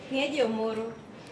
Niaje Omoro?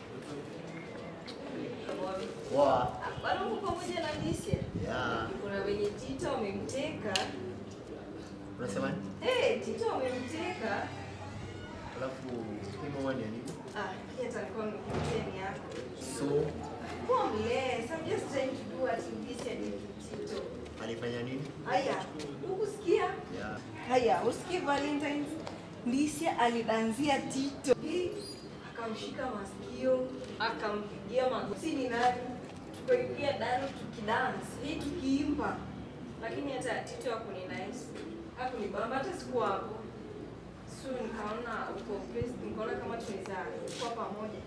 Poa. Bado uko pamoja na Alicia? Yeah. Kuna wenye Tito wamemteka. Unasema nini? Eh, Tito wamemteka. Alafu hii mama ni ya nini? Ah, pia atakuwa amekuletea ni yako. So, Kuwa mless. I'm just trying to do what Alicia did to Tito. alifanya nini? Haya, ukusikia? Yeah. Haya, usikie Valentines. Lisia alidanzia Tito. Hii, Akamshika masikio, akampigia magoti ni nani? Tukaingia dano tukidance, hii tukiimba. Lakini hata Tito hakuni nice. Hakunibamba hata sikuwa hapo. So nikaona uko pissed, nikaona kama tunaweza kuwa pamoja.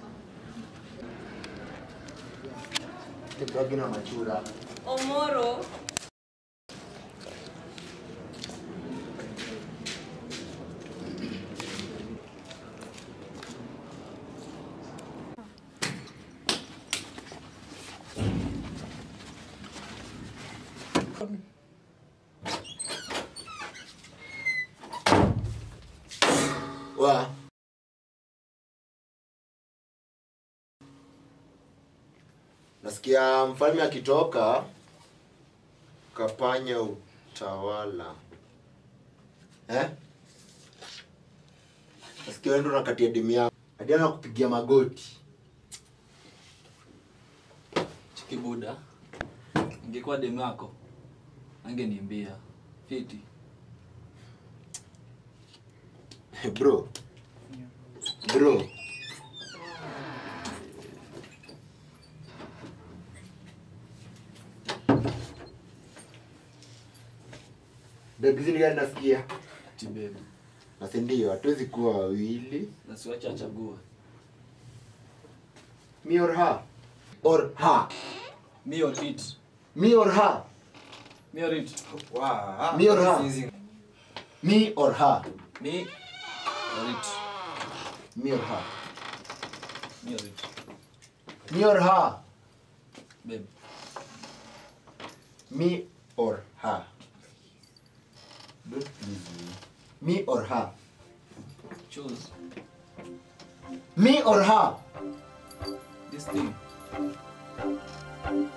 Nipagi na machura. Omoro Wa. Nasikia mfalme akitoka kapanya utawala. Eh? Nasikia wewe ndo unakatia demu yako. Hadi anakupigia magoti. Chikibuda, ingekuwa demu yako angeniambia fiti. Bro. Bro. Begzini gani nasikia? Tibebu, Na si ndio, hatuwezi kuwa wawili. na siwache achague Me or her? Or her? me or it, Me or her? me or it, Me or her? Me or her? me or it, Me or her? me or it, Me or her? babe. Me or her? Don't please me. Me or her? Choose Me or her? this thing.